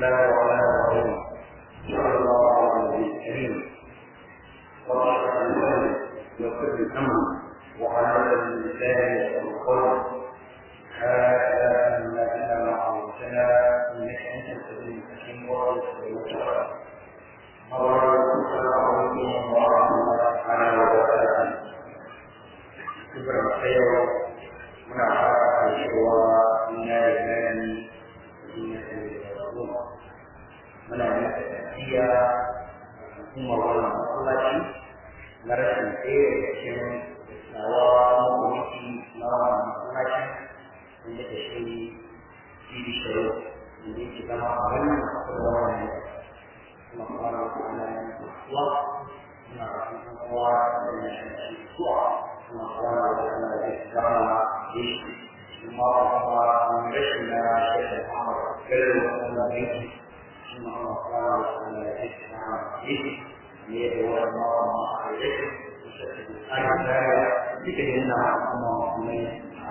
الله الرحمن الرحيم صلى الله على النبي الكريم واشهد ان لا يغفر الامر وعلى اللسان والقول هذا ما كان معروفنا انك انت السبيل الحكيم ورسول الله السلام عليكم ورحمه الله تعالى وبركاته شكرا خير muna fara cewa ina da gani ina da rabuwa muna yi tafiya kuma wannan masallaci na rashin tsaye da cikin nawa makomaki na wannan masallaci wanda da shi fili shiro wanda yake zama a wannan wannan kuma fara ana yin kuwa muna rafin kowa da yashin kuwa kuma fara da ana da zama ثم أمر من رشنا شيخ محمد كل وسلم به ثم الله تعالى وسلم به ليدعو الله ما عليه أي ذلك ذكر إن الله مسلمين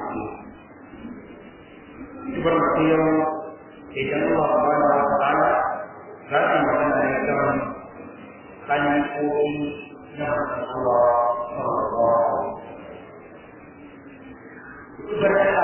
كبر مسير إذا الله سبحانه وتعالى ذات مكان الكرم كان يقول نعم الله صلى الله عليه وسلم berkata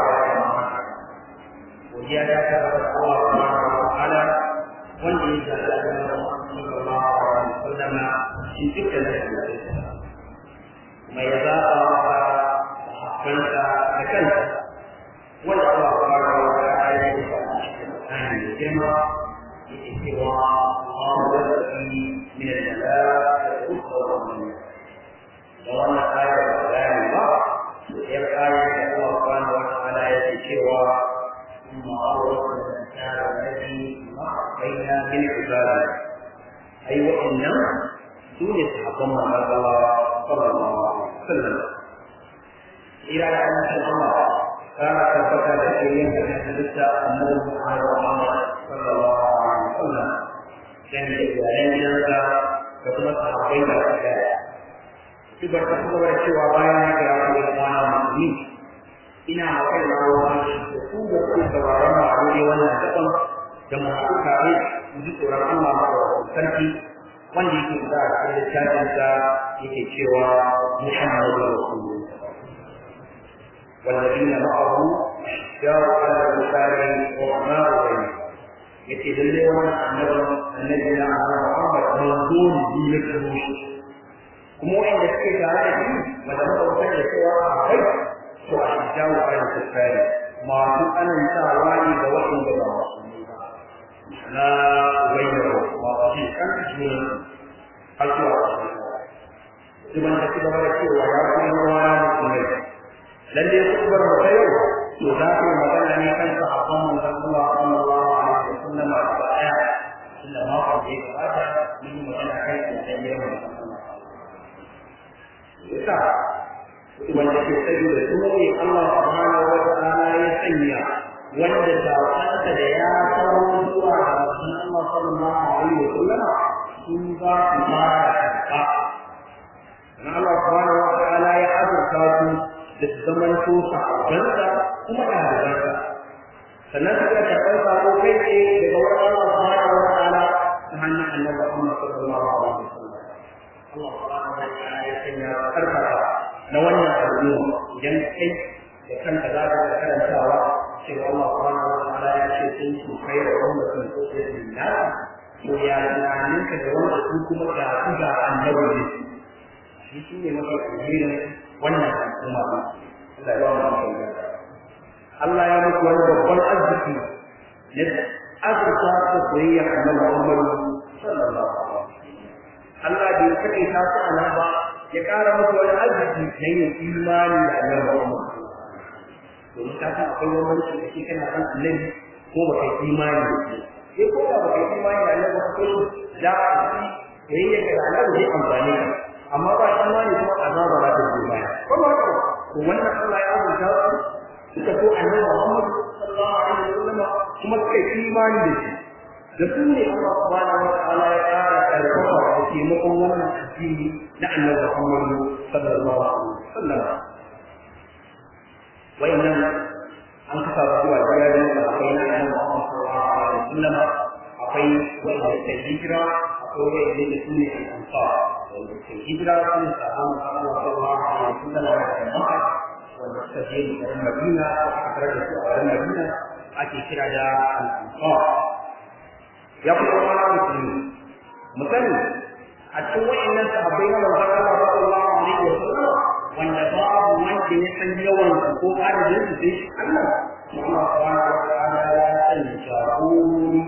Kemudian kata Allah Subhanahu wa taala wanda ya zalla da sallallahu alaihi wasallam shi dukkan da kuma ya zaba kanta da kanta wanda Allah Subhanahu wa taala ya yi an jima yake cewa Allah alladhi min al-malaa'ikati yusawwiruna da wannan ayar bayani ba yar ayar da Allah subhanahu wa ta'ala yake cewa ثم أورثنا الإنسان الذي بين من عباده أي وإن سوني صحابنا الله صلى الله عليه وسلم إلى أن الله كان ثبت لشيء من حدث النبي محمد صلى الله عليه وسلم كان إجابة جنسا كما صحابين الحكاية في بركة cewa bayan ya kira ku da kwana musulmi ina kai na wani da ku da ku sauraron ma a wuri wannan gaban da masu tare mu ji tsoron Allah ma da sarki wanda yake da a cikin littafin sa yake cewa Muhammadu Rasulullah والذين معه أشجار على الكفار وما بينهم yace lalle wannan annabi annabi na Muhammad manzon ne na kuma wanda suke tare da shi wanda muka san da cewa akwai to a jawo a yin kuskure masu anantawa ne ga waɗanda ba musulmi ba na bayyana masu jin kan jini har zuwa su ban da gaba da cewa ya kuma ruwa na musulmai lalle kubar mu ta yau to za ku magana ne kan sahabban manzon Allah sallallahu alaihi wasallam a baya inda ma ku je gabata mun yi magana kai da sayyidina Muhammad yasa wanda ke tsaye da su ne Allah subhanahu wa ta'ala ya sanya wanda sakonsa da ya kawo zuwa ga Rasul Allah sallallahu alaihi wa sallam sun ba su fara karɓa dan Allah subhanahu wa ta'ala ya azurta su da su zaman to sahabbansa kuma ɗalibansa sannan suka karɓar sako kai tsaye daga wurin Allah subhanahu wa ta'ala ta hanyar annabi Muhammad sallallahu alaihi wa sallam Allah subhanahu wa ta'ala ya sanya karfafa na wannan al'umma idan kai da kanka za ka karantawa cewa Allah subhanahu wa ta'ala ya ce sun su kai da wanda sun so da dinna to ya tunanin ka da wanda su kuma ga su ga annabi ne shi shi ne mafi alherin wannan al'umma ba Allah ya ba mu Allah ya muku wani babban arziki na azurta da soyayya annabi Muhammad sallallahu alaihi wasallam Allah bai kaɗai ta su a nan ba ya ƙara musu wani arziki na yin imani da annabi Muhammad. Domin ka san akwai wani wani da ke kana san annabi ko ba kai imani da shi. Sai ko da ba kai imani da annabi ba ko da a ci yayin da annabi zai amfani ka. Amma ba imani kuma azaba za ta zo baya. Ko ba haka to wannan Allah ya azurta su suka so annabi Muhammad sallallahu alaihi wasallam kuma suka yi imani da shi. da su ne Allah subhanahu wa ta'ala ya ƙara karfafa da taimakon wannan addini na annabi Muhammad sallallahu alaihi wasallam wayannan an kafa zuwa gidajen da akwai na annabi Muhammad sallallahu alaihi wasallam akwai wanda suka hijira akwai wanda da su ne al-ansar wanda suka hijira su ne sahabban Allah sallallahu alaihi wasallam da Makka wanda suka je garin Madina aka tarar da su a garin Madina ake kira da al-ansar ya kuma wani musulmi mu sani a cikin wa'annan sahabbai na manzon Allah sallallahu alaihi wasallam wanda babu wanda ya san yawan ko adadin su sai Allah Allah subhanahu wa ta'ala ya sanya jagorori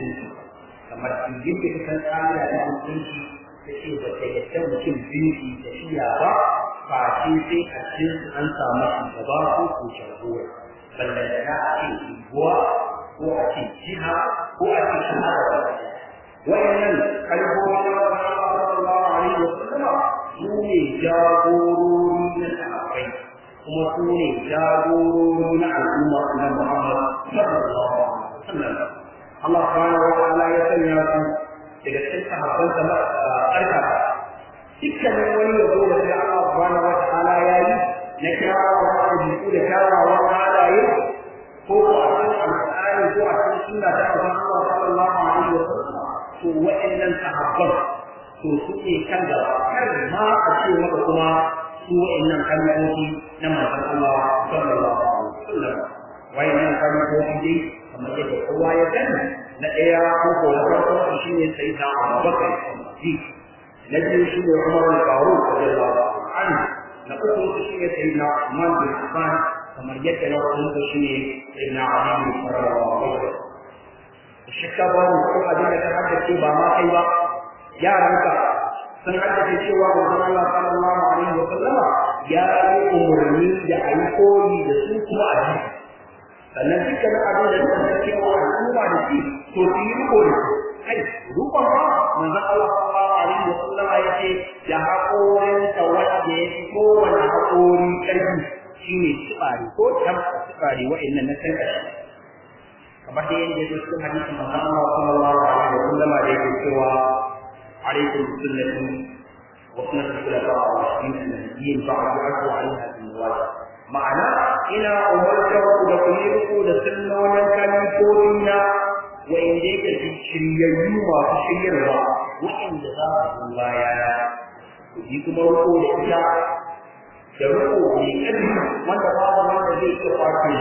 kamar yadda ka san tsara da mutunci da ce ba ta yadda mutum biyu da shiya ba face sai a cikin an samu shugaba ko ko jagora ballan da a ce iguwa ko a ce jiha ko a ce shahara wayannan kalmomi na Allah sallallahu alaihi wa sallam su ne jagorori na sahabbai kuma su ne jagorori na al'umma na Muhammad sallallahu alaihi wa sallam Allah subhanahu wa ta'ala ya sanya su daga cikin sahabban sa karkata dukkanin wani yabo da sai Allah subhanahu wa ta'ala ya yi na kyawawan ɗabi'u da kyawawan halaye ko ko a cikin alƙur'ani ko a cikin sunna ta Allah sallallahu alaihi wa sallam to wa'annan sahabban to su ne kan gaba kar ma a ce maka kuma su wa'annan kalmomi na manzon Allah sallallahu alaihi wasallam wa'annan kalmomi dai kamar yadda kowa ya gani na ɗaya ko ko na farko shi ne sai da Abubakar ji na biyu shi ne Umar al-Faruq radiyallahu anhu na uku shi ne sai na Umar bin Affan kamar yadda na uku shi ne sai na Ali bin Farah shakka ba mu ko abin da ka haddace ba ma kai ba yaranka sun haddace cewa manzon Allah sallallahu alaihi wa sallama ya yi umarni da a yi koyi da su kuma a ji sannan dukkan abin da suka san cewa al'umma da shi to su yi riko da su kai rukon ba manzon Allah sallallahu alaihi wa sallama ya ce da haƙorinta wanda ya fi kowane haƙori ƙarfi shine tsibari ko tamsa tsibari wa'annan na san ƙarshe kamar da yadda yake cikin hadisin manzon Allah sallallahu alaihi wa sallama da yake cewa alaikum sunnati wa sunnati khulafa ar-rashidin an-nabiyyin ba'du aku alaiha bin nawajib ma'ana ina umartar ku da ku yi riko da sunnonin kalifofi na wa'inda yake shiryayyu masu shiryarwa wa'inda za su baya na ku yi kuma riko da ita da riko mai ƙarfi wanda babu wanda zai iya kwace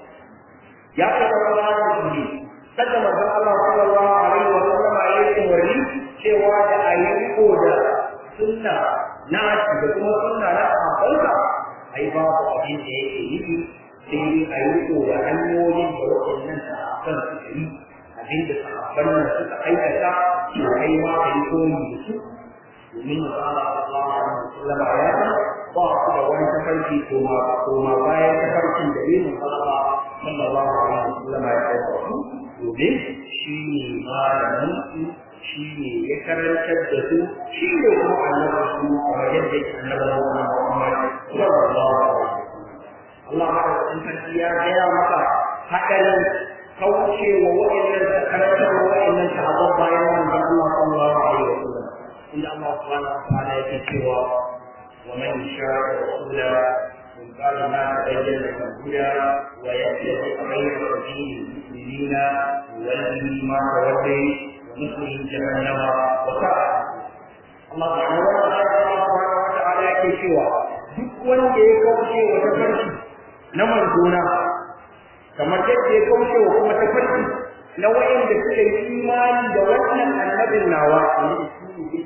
ya taɓa zama da ne sanda manzon Allah sallallahu alaihi wa sallam ya yi umarni cewa da a yi riko da sunna na da kuma sunna na sahabbansa ai babu abin da yake yi sai dai a yi riko da hanyoyin da waɗannan sahabban suka yi abin da sahabban nan suka aikata to kai ma ka yi koyi da su domin Allah sallallahu alaihi wa sallam ya san ba su da wani tafarki koma koma bayan tafarkin da yin Allah sallallahu alaihi wasallam ya kai su domin shi ne malamin su shi ne ya karantar da su shi ne kuma annabi su kamar yadda yake annabi Muhammad sallallahu alaihi wasallam Allah madaukakin sarki ya gaya maka hadarin kaucewa wa'annan karantar wa'annan sahabban bayan manzon Allah sallallahu alaihi wasallam inda Allah subhanahu wa ta'ala yake cewa ومن يشاء الرسول من بعد ما تبين له الهدى ويتبع غير سبيل المؤمنين يوله ما تولي ونصره جهنم وساءت الله سبحانه وتعالى yake cewa duk wanda ya kauce wa tafarki na manzona kamar yadda ya kauce wa kuma tafarki na wa'anda suka yi imani da wannan annabin nawa wanda su ne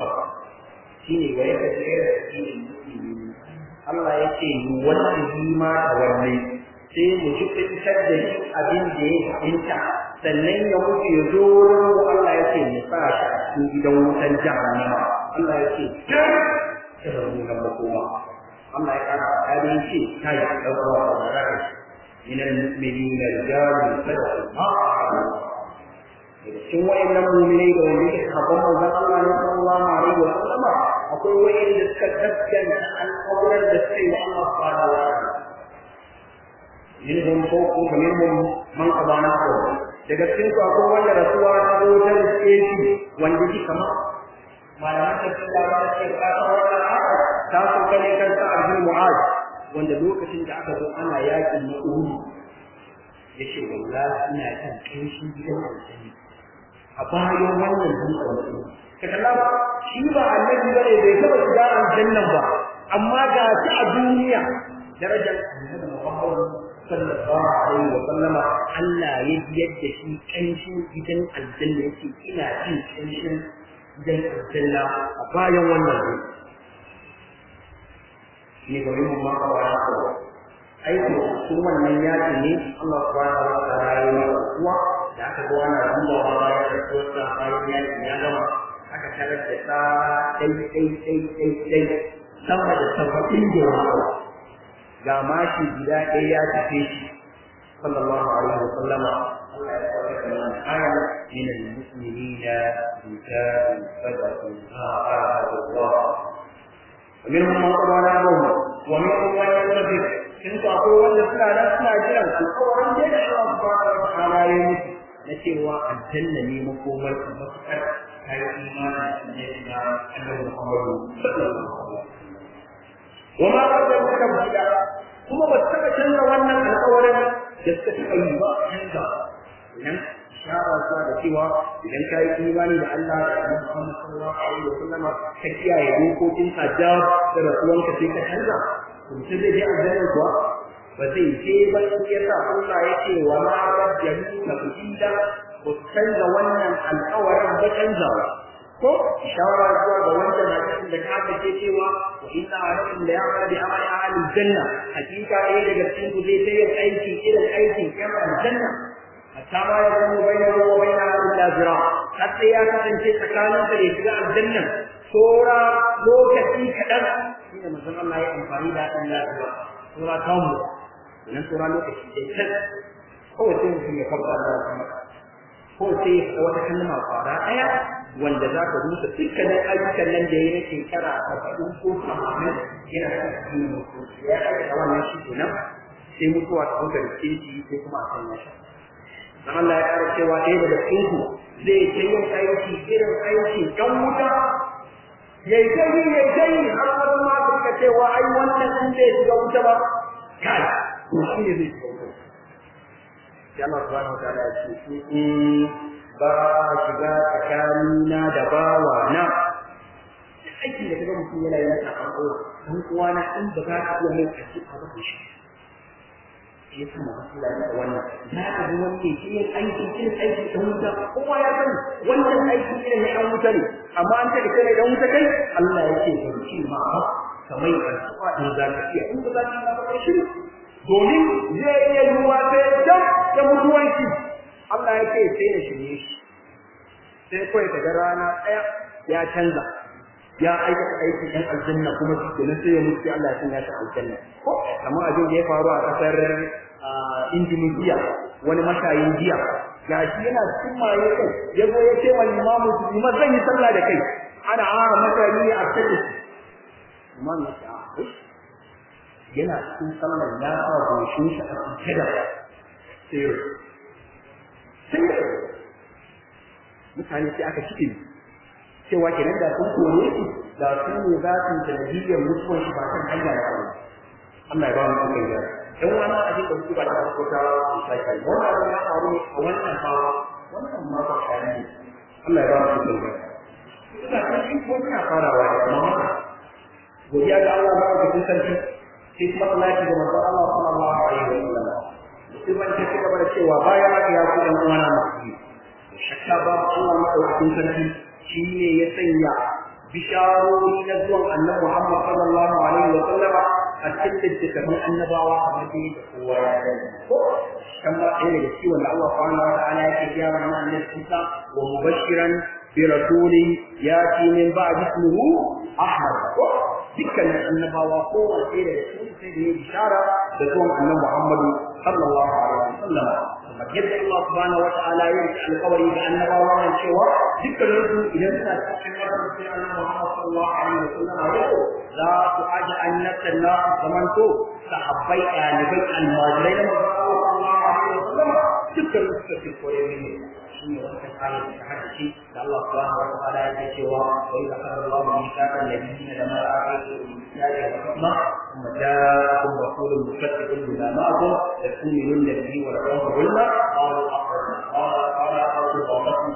shine wa yake tsere cikin musulmi Allah ya ce ni wallahi ma da wannan sai mu ji fitar da shi abin da ya fahimta sannan ya mutu ya zo wurin Allah ya ce mu sa shi a cikin gidan wutan jahannama Allah ya ce ta ta mu ga makoma Allah ya kara fadi ya ce ta yi ɗaukar wa da من المؤمنين رجال صدقوا ما عاهدوا cikin wa'annan mu'minai da wanda yake sahabban manzon Allah ne sallallahu alaihi wa sallama akwai wa'anda suka gaskanta alƙawarin da suka yi wa Allah subhanahu wa ta'ala minhum fawqu wa minhum man qada nahbahu daga cikin su akwai wanda rasuwa ta zo ta riske shi wanda shi kamar malaman da suka ba da ce ka san wannan aya ta so kane kan sa Abdul Mu'az wanda lokacin da aka zo ana yakin na Uhud yace wallahi ina kan kinshin gidan aljanna a bayan wannan dutsen ka kalla ba shi ba annabi bane bai taba shiga aljannan ba amma ga shi a duniya darajar annabi Muhammad sallallahu alaihi wa sallama Allah ya biyar da shi kanshin gidan aljanna yake ina jin kanshin gidan aljanna a bayan wannan ne ga mun ma ka wani ko aiki su wannan yaki ne Allah subhanahu wa ta'ala ya yi kuwa da aka ga ana dubawa bayan da kowace bayan yaki ya gama aka tarar da ta dai dai dai dai dai sama da saba'in da wani ga mashi guda ɗaya ya tafe shi sallallahu alaihi wa sallama Allah ya sauke da wannan aya min al-mu'minina rijalun sadaqu ma ahadu Allah ومنهم من قضى نحبه ومنهم من ينتظر in ko akwai wanda suna nan suna jiran su kawai da Allah subhanahu wa ta'ala ya musu na cewa aljanna ne makomar ka mafakar kai imani ne da Annabi Muhammad sallallahu alaihi wasallam wa ma qaddamu tabdila kuma ba ta canza wannan alƙawarin da suka taɓa yi ba canza idan shara zuwa da cewa idan ka yi imani da Allah da Annabi Muhammad sallallahu alaihi wasallam ka kiyaye dokokin hajjab da rasuwanka sai ka canza mutum zai je aljanna kuwa ba zai je ba shi yasa Allah ya ce wa ma rabbiyahu tabdila ba su canza wannan alƙawarin ba canzawa ko shawara zuwa ga wanda na cikin da ka ce cewa wa inna alaikum la ya'malu bi amali ahli janna hakika ɗaya daga cikin ku zai ta yin aiki irin aikin yan aljanna hatta ma ya zama bainahu wa bainaha illa zira har sai ya kasance tsakanin da shiga aljanna sora lokaci kaɗan shine manzon Allah ya amfani da illa zira sora kamu nan sora lokaci dai kan kawai sai mutum ya farka da kuma ko sai wata kalma fara ɗaya wanda za ka rusa dukkanin ayyukan nan da ya yi shekara arba'in ko tamanin yana da cikin mutu ya aikata wannan shi kenan sai mutuwa ta hukar ke shi sai kuma a sanya shi dan Allah ya ƙara cewa ɗaya daga cikin ku zai ta yin aiki irin aiki ɗan wuta yayi gani yayi gani har wani ma suka cewa ai wannan sun bai shiga wuta ba kai to shi ne zai shiga wuta sai Allah subhanahu wa ta'ala ya ce ba shiga tsakanina da bawa na aikin da kaga mutum yana yin sakan kowa dan uwa na in ba za ka iya mai kaci a ba shi shi yasa mu Allah ya da wannan za ka ga wanda ke yin aiki irin aiki dan wuta kowa ya sani wannan aiki irin na dan wuta ne amma an take kai dan wuta kai Allah yake ban ci ma ba kamar addu'a in za ka iya in ba za ka iya ba shi domin zai iya yiwuwa sai dam da mutuwanki Allah ya ce sai da shirye shi sai kawai daga rana ɗaya ya canza ya aikata aikin ɗan aljanna kuma shi kenan sai ya mutu Allah ya sanya shi aljanna ko kamar abin da ya faru a ƙasar Indonesia wani mashayin jiya ga shi yana cikin maye kai ya zo ya ce wa limamu su ma zan yi sallah da kai ana a mashayi a cikin imam ya ce a yana cikin sallar ya sa goshin shi a cikin da sai sai mutane sai aka cike cewa kenan da sun kore shi da sun ne za su sanadiyyar mutuwar shi ba kan hanya da kuma Allah ya ba mu kan gyara dan wani abin da muke ba da farko ta sai kai wannan ya faru ne a wannan ba wannan ma ba kai ne Allah ya ba mu kan gyara ina kan shi ko ina farawa da amma godiya ga Allah ba ka sarki sai kuma Allah ya ga manzo Allah sallallahu alaihi wa sallam mutumin ta ci gaba da cewa bayan haka ya ku ɗan uwana masu shakka ba Allah maɗaukakin sarki shi ne ya sanya bisharori na zuwan annabi Muhammad sallallahu alaihi wa sallama a cikin littattafan annabawa a madina da kowa ya sani ko kan ma ɗaya daga ciwon da Allah subhanahu wa ta'ala yake gaya wa annabi Isa wa mubashiran bi rasulin yati min ba'd ismihi Ahmad ko dukkanin annabawa kowane ɗaya daga cikin sai da ya bishara da zuwan annabi Muhammadu sallallahu alaihi wa sallam kamar yadda Allah subhanahu wa ta'ala ya yi alƙawari ga annabawa nan cewa dukkanin su idan suna cikin wannan sai annabi Muhammad sallallahu alaihi wa sallam ya ce za su aji annabtan na zaman to sahabbai ɗalibai almajirai na manzon Allah sallallahu alaihi wa sallam dukkanin su suka fi koyar ne shi ne wannan ayat da haka ce da Allah subhanahu wa ta'ala ya ce cewa wa idza qala Allahu mithaqan nabiyyin lama a'atu billahi wa hikma thumma ja'akum rasulun musaddiqun lima ma'akum latu'minunna bihi wa latu'minunna قالوا أقرنا قال قال أقرنا قالت فذلك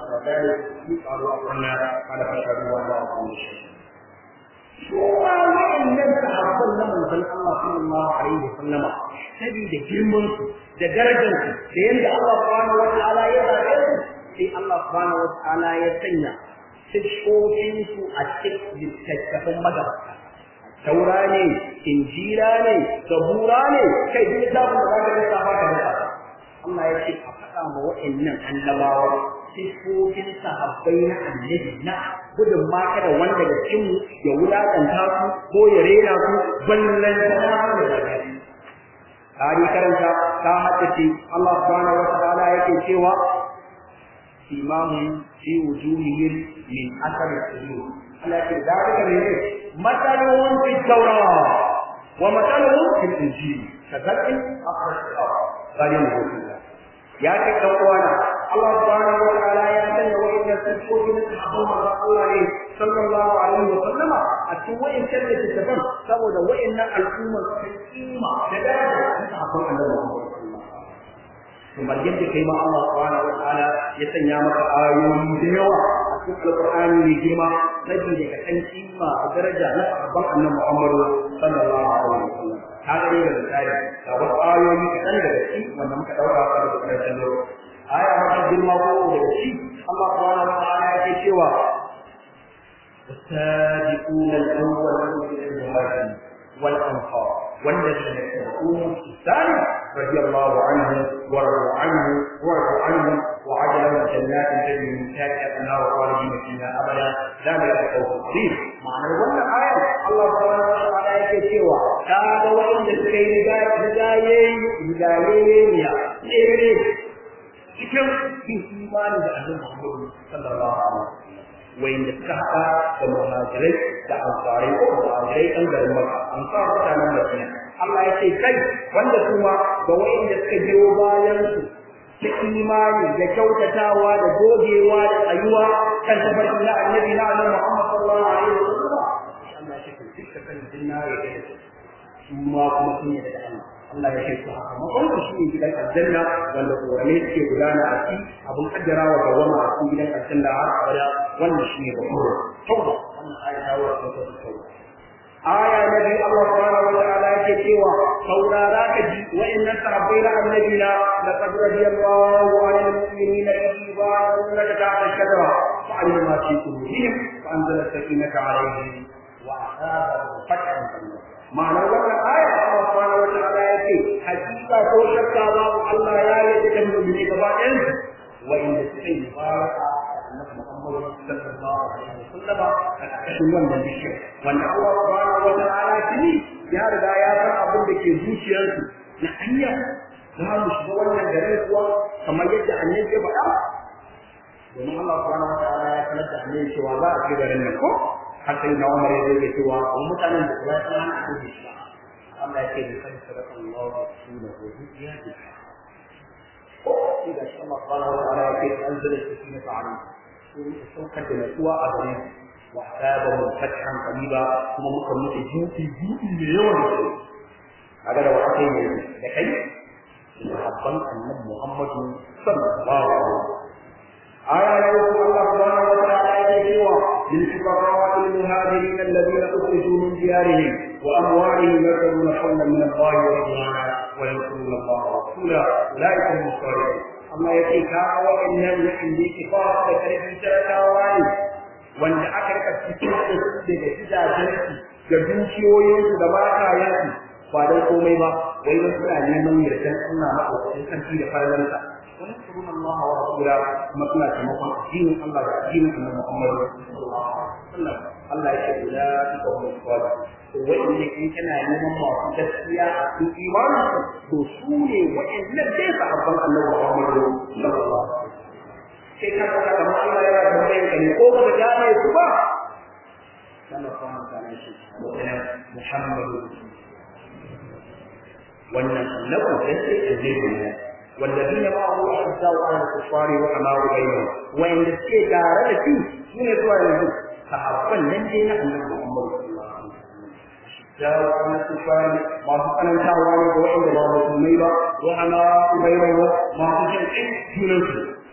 قالوا أقرنا قال فاشهدوا والله أقول شيء Kowa wa'annan sahabban na manzon Allah sallallahu alaihi wa sallama saboda girman su da darajar su da yanda Allah subhanahu wa ta'ala ya zabe su sai Allah subhanahu wa ta'ala ya sanya sifofin su a cikin littattafan magabata taura ne injila ne zabura ne kai duk littafin da zaka lissafa ka da Allah ya ce a faɗa ma wa'annan annabawa sifofin sahabbai na annabi na gudun ma kada wanda daga cikin mu ya wulakanta su ko ya rena su ballan da da zagari Kari karanta ta haddace Allah subhanahu wa ta'ala yake cewa imamun fi wujuhihim min athar sujud Allah ke zalika ne matalun fi tawrat wa matalun fil injil kadhalika akhrajna qalim ya ce dan uwana Allah subhanahu wa ta'ala ya sanya wa'innan sifofi na sahabban manzon Allah ne sallallahu alaihi wa sallama a cikin wa'innan littattafan saboda wa'innan al'ummar sun kima da daraja na sahabban Annabi kamar yadda kai ma Allah subhanahu wa ta'ala ya sanya maka ayoyi da yawa a cikin alqur'ani mai girma saboda ka san kima da daraja na sahabban Annabi Muhammad sallallahu alaihi wa sallam kaga dai da misali ga wasu ayoyi kaɗan daga ciki wanda muka ɗauka a daga ƙarshen lokaci aya mafi girma ko daga shi Allah subhanahu wa ta'ala yake cewa والسابقون الأولون من المهاجرين والأنصار والذين اتبعوهم بإحسان رضي الله عنهم ورضوا عنه ورضوا عنهم وعد لهم جنات تجري من تحتها الأنهار خالدين فيها أبدا ذلك الفوز العظيم معنى wannan ayar Allah subhanahu wa ta'ala yake cewa kaga wanda suka yi riga rigaye rigaye ne ya tsere cikin yin imani da annabi Muhammad sallallahu alaihi wasallam wanda suka haɗa da muhajirai da ansarai ko muhajirai ɗan garin Makka ansar mutanen Madina Allah ya ce kai wanda kuma ga wanda suka biyo bayan su ta imani da kyautatawa da gogewa da tsayuwa kan tafarki na annabi na annabi Muhammad sallallahu alaihi wasallam Allah ya ce dukkan kan jinna ya kai su ma kuma sun yi da Allah Allah ya kai su haka makon shi ne gidan aljanna wanda korame suke gudana a ciki abin kaddara wa gawama a cikin gidan aljanna har abada wannan shi ne babbar tauba wannan aya ta wa ta tauba aya na biyu Allah subhanahu wa ta'ala yake cewa saurara ka ji wa'annan sahabbai na annabi na laqad radiyallahu 'anil mu'minina idh yubayyi'unaka tahta ash-shajara fa'alima ma fi qulubihim fa anzala as-sakinata 'alayhim wa asabahum fathan qariba ma'anar wannan aya Allah subhanahu wa ta'ala yake hakika ko shakka babu Allah ya yi da mu'mini gaba ɗayan wa'inda suka yi baraka annabi Muhammad sallallahu alaihi wasallam a cikin wannan bishiyar wanda Allah subhanahu wa ta'ala tuni ya riga ya san abin da ke zuciyarsu na hanya za mu shiga wannan garin kuwa kamar yadda annabi ya faɗa domin Allah subhanahu wa ta'ala ya sanar da annabi cewa za a shiga garin nan ko har sai na Umar ya zai cewa mutanen da ba su hana a shi ba Allah ya ce da kan sadaka Allah wa rasulahu ya ji إذا شاء الله سبحانه وتعالى كيف أنزل السكينة عليه saukar da natsuwa a gare su wa asaba mu fathan qariba kuma muka mutu juti juti mai yawan da su kaga da wata ne da kai sahabban annabi Muhammadu sallallahu alaihi wasallam aya na uku Allah subhanahu wa ta'ala yake cewa lil fuqara wal muhajirin alladhina ukhriju min diyarihim wa amwalihim yadruna hawlan min Allah wa ridwana wa yansuruna Allah wa rasulahu ulaika hum as-sadiqun amma ya ce ka waɗannan waɗanda yake ba da ƙarfin talakawa ne wanda aka rika cikin da su daga gidajensu da dukiyoyinsu da matayensu ba don komai ba wai don suna neman yardan Allah maɗaukakin sarki da falalansa wani surun Allah wa rasula kuma suna taimakon addinin Allah da addinin Annabi Muhammad sallallahu alaihi wasallam Allah ya ce ulaika hum as-sadiqun to wa'inda in kana neman masu gaskiya a cikin imani to su ne wa'innan dai sahabban Annabi Muhammad sallallahu alaihi wasallam sai ka ga kamar Allah yana tambayar ka ne ko ba ka gane su ba kana fahimta kana shi Muhammad wannan annabi sai sai ne والذين معه أشداء على الكفار وحماء بينهم وإن تسكي دارة في سنة سؤال sahabban nan dai na annabi Muhammad jawo wannan tufani masu tsanantawa ne ga wanda ba musulmai ba wa ana ubaiwa masu jin ɗin junansu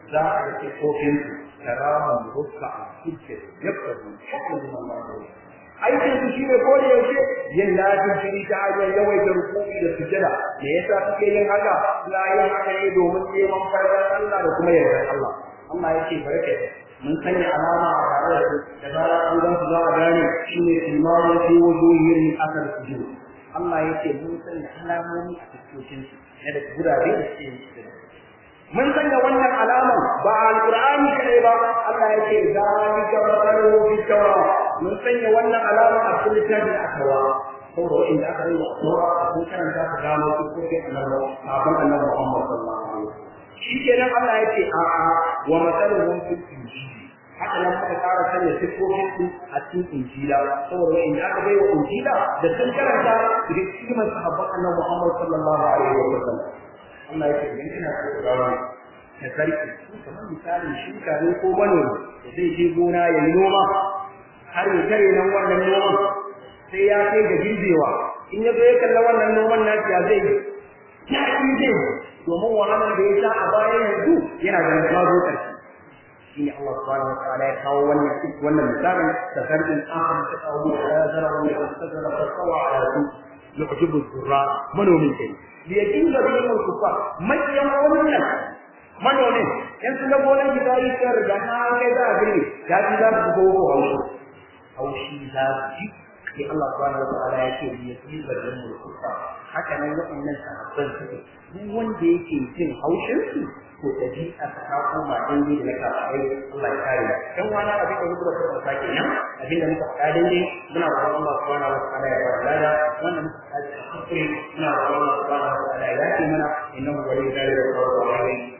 za a ga kofin su karaman rukka a cikin yabta su hukumin Allah aikin su shine ko da yaushe yin lafin shiri ta hanyar yawaita rukuki da sujada me yasa suke yin haka la yin haka ne domin neman farar Allah da kuma yardar Allah Allah yake barke mun sanya alama a tare da su da zara an gan su za a gane shine imamu fi wujuhihim asar sujud Allah yake mun sanya alamomi a fuskokin su na da gurabe da suke yin sujada mun sanya wannan alaman ba alqur'ani kadai ba Allah yake zalika masaluhu fi tawrat mun sanya wannan alama a cikin littafin akawa saboda inda aka yi wa a kun karanta ka gano su ko ke annabi sabon annabi Muhammad sallallahu alaihi wasallam shi kenan Allah yake a a wa masaluhum fil injil haka nan muka fara sanya sifofin su a cikin injila saboda inda aka bai wa injila da sun karanta da cikin sahabban annabi Muhammad sallallahu alaihi wasallam Allah yake idan kina so ka gano ka sarki kamar misalin shuka ne ko manomi da zai je gona ya yi noma har ya tare nan wannan noman sai ya kai ga girbewa in ya zo ya kalla wannan noman na ya zai ya yi zai domin wahalar da ya sha a baya yanzu yana da mazo karshe shi ne Allah subhanahu wa ta'ala ya kawo wannan wannan misalin da sarkin akhar ta kawo da zara wanda ya tsara fasawa ala su yujibu zurra manomin kai da ya dinga bayin kufa makiyan wannan manomin yan su na gonar gida yi tsar da ha kai za a girbe ya ji za su go ko haushi haushi za su ji sai Allah subhanahu wa ta'ala ya ce ya yi barin mulkuka haka nan waɗannan sahabban suke duk wanda yake jin haushin su to dabi'a ta koma daidai da na kafirai Allah ya kare dan wani abin da muka fara sake nan abin da muka faɗa daidai muna roƙon Allah subhanahu wa ta'ala ya ba lada wannan muka faɗa kuskure muna roƙon Allah subhanahu wa ta'ala ya yafe mana innahu waliyyu dhalika wa huwa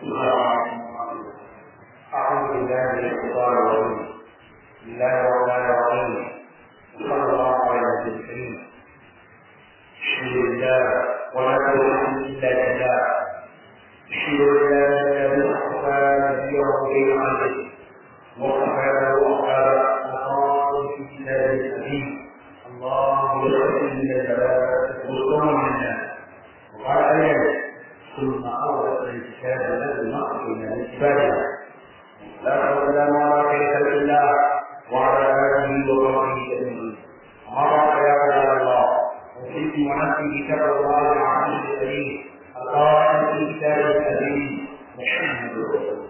أعوذ بالله من الشيطان الرجيم بسم الله الرحمن الرحيم صلى الله على النبي الكريم الحمد لله ولا توكل الا بالله الحمد لله الذي اصطفى نبيه بين عبده وصفى له اصحابه وقال في كتابه الحكيم الله يغفر من الثلاثه وصوم من الناس وقال ايضا ثم اورث الكتاب الذي نقص من عباده لا والسلام على خير خلق الله وعلى اله وصحبه اجمعين امر يا عباد الله وفيك ونفسي كتاب الله العزيز الكريم القائل في كتابه الكريم محمد رسول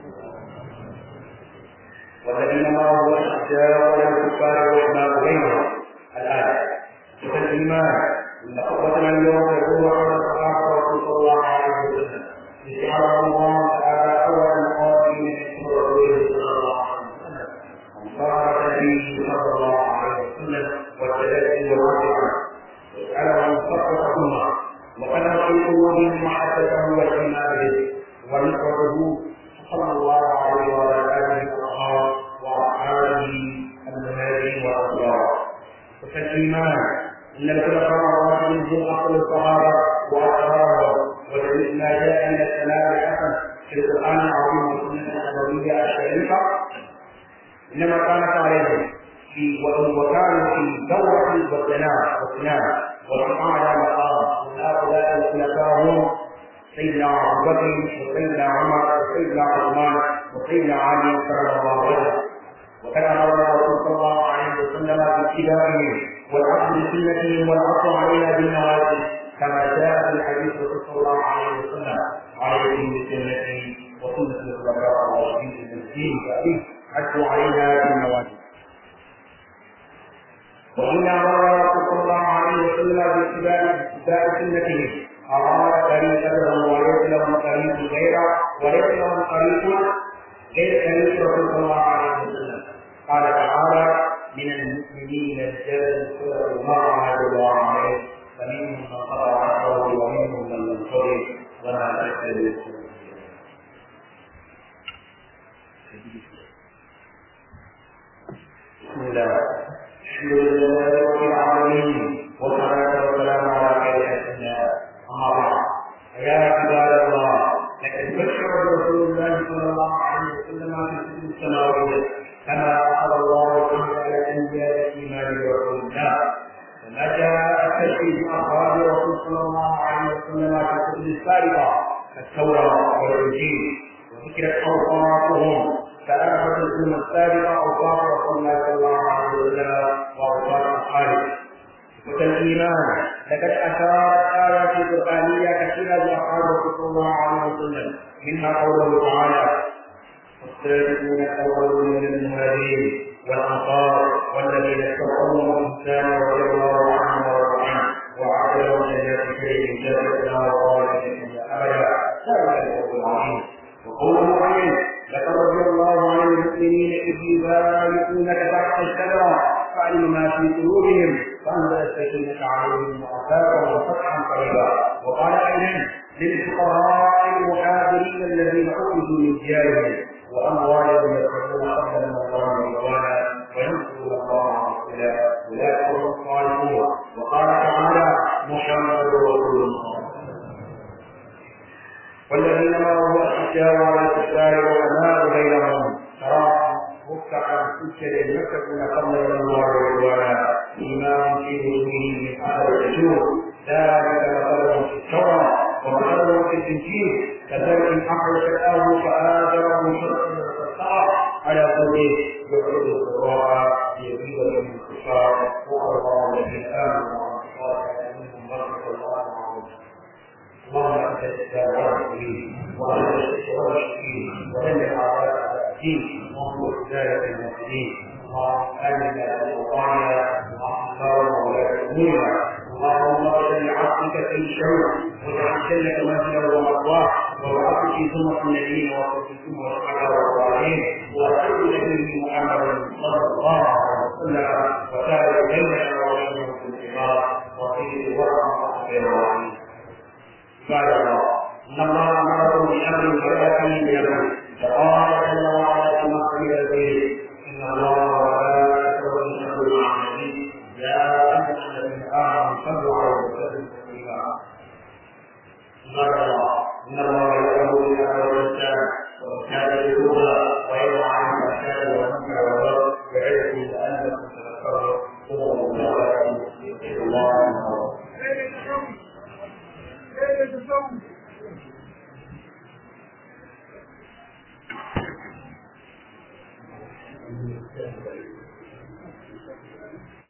والذين معه اشداء على الكفار رحماء بينهم الايه الايمان ان خطبتنا اليوم يقول على الصحابه رسول الله عليه وسلم استعاذ الله تعالى اولا قائل من رسوله صلى الله عليه وسلم وانصار به صلى الله عليه وسلم والتلذذ والرفعه واساله ان يفرق امه وكان في قلوبهم محبته والايمان به ونصرته صلى الله عليه وعلى اله واصحابه واصحابه المهاجرين والانصار وكالايمان ان الخلفاء الراشدين هم افضل الصحابه واصحابهم وما جاء من الثناء الحسن في القران العظيم والسنه النبويه الشريفه انما كانت عليهم في وكانوا في دوره والثناء والثناء والقران على مقام من هؤلاء الخلفاء هم سيدنا ابو بكر وسيدنا عمر وسيدنا عثمان وسيدنا علي كرم الله وجهه وكان امر الرسول صلى الله عليه وسلم باتباعهم والعبد بسنتهم والعصر علينا بالنوازل كما جاء في الحديث صلى الله عليه وسلم عليكم بسنتي وسنه الخلفاء الراشدين المسلمين كأبيه عدوا عليها بالنوازل وإن أمر صلى الله عليه وسلم باتباع باتباع سنتهم أراد طريقتهم وليس لهم طريق غيره وليس لهم طريق غير طريق رسول الله عليه وسلم قال تعالى من المؤمنين رجال صدقوا ما عهد الله عليه فمنهم من قضى عهده ومنهم من لم يقضي وما تكتب بسم الله الحمد لله رب العالمين والصلاة والسلام على خير خلق الله أما بعد فيا عباد الله لقد بشر رسول الله صلى الله عليه وسلم في كتب السماوية كما أخذ الله تعالى الأنبياء الإيمان برسول الله وما جاء تشريف أصحاب الرسول صلى الله عليه وسلم في الكتب السابقة كالتوراة والإنجيل وذكرت أوصافهم كأنفة الأمة السابقة أوصاف رسول الله صلى الله عليه وسلم وأوصاف أصحابه وكالإيمان لقد أشارت آيات قرآنية كثيرة لأصحاب رسول الله عليه وسلم منها قوله تعالى والسابقون الأولون من المهاجرين والأنصار والذين اتقوا الإنسان رضي الله عنهم ورضوا عنه وعد لهم جنات كريم جنة وخالدين فيها أبدا ذلك الفوز العظيم وقوله عليه لقد رضي الله عن المؤمنين إذ يبايعونك تحت الشجرة فعلم ما في قلوبهم فأنزل السكينة عليهم وأثابهم فتحا قريبا وقال أيضا للفقراء المهاجرين الذين أخرجوا من ديارهم وأموالهم يدخلون قبل من الله رضوانا وينصرون الله ورسوله أولئك هم الصالحون وقال تعالى محمد رسول الله والذين مروا أشجار على الكفار وأنار بينهم تراهم ركعا سجدا يتقون قبل الله رضوانا إيمان في وجوههم من أثر السجود ذلك مثلهم في التوراة ومثلهم في الإنجيل كذلك أخرج الأرض فآجره شرقا فاستوى على سوقه يعود الضراء ليزيد من الكفار وقال الله الذين آمنوا وعملوا منهم بركة الله اللهم انت الاسلام والمسلمين وانت الشرك والمشركين ودمر اعداء الدين وانصر رجالة المسلمين اللهم امنا في اوطاننا اللهم ولاة امورنا اللهم اغفر لعبدك في شر واجعل جنة منزلا ومأواه وابعث في سنة النبيين وصدقهم والصحابة والصالحين وصل نبيه محمد صلى الله عليه وسلم وسائر بيننا وبينهم في الانتظار وفي ورحمة الرحيم قال الله ان الله امركم بامر فلا يكون فقال جل وعلا كما قيل البيت ان الله وملائكته يصلون على النبي يا ايها الذين امنوا صلوا عليه وسلموا تسليما قال الله ان الله يامر بالامر والانسان وكان يتوبا وينهى عن الفحشاء والمنكر والبغي يعظكم لعلكم تذكرون صدق الله العظيم الله Thank you.